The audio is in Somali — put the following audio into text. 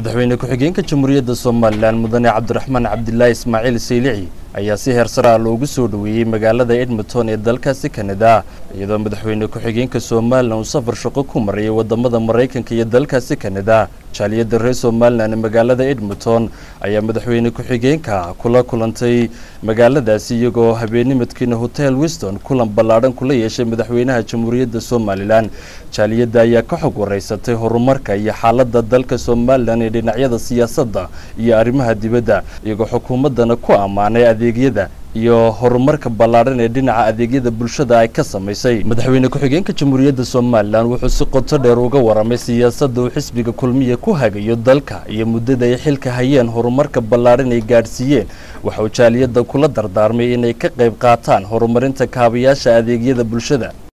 madaxweyne ku-xigeenka jamhuuriyadda somalilan mudane cabdiraxmaan cabdilaahi ismaaciil saylici ayaa si heersaraa loogu soo dhoweeyey magaalada edmonton ee dalkaasi kanada iyadoo madaxweyne ku-xigeenka somalilan uu safar shaqo ku marayay wadamada maraykanka iyo dalkaasi kanada jaaliyadda reer somalilan ee magaalada edmonton ayaa madaxweyne ku-xigeenka kula kulantay magaaladaasi iyagoo habeennimadkiina hotel wiston kulan ballaadhan kula yeeshay madaxweynaha jamhuuriyadda somalilan jaaliyadda ayaa ka xog waraysatay horumarka iyo xaaladda dalka somalilan ee dhinacyada siyaasadda iyo arrimaha dibadda iyagoo xukuumaddana ku ammaanay adeegyada iyo horumarka ballaadhan ee dhinaca adeegyada bulshada ay ka samaysay madaxweyne ku-xigeenka jamhuuriyadda somalilan wuxuu si qoto dheer uga waramay siyaasadda uu xisbiga kulmiya ku hagayo dalka iyo muddada ay xilka hayeen horumarka ballaadhan ay gaadhsiiyeen waxauu jaaliyadda kula dardaarmay inay ka qayb qaataan horumarinta kaabayaasha adeegyada bulshada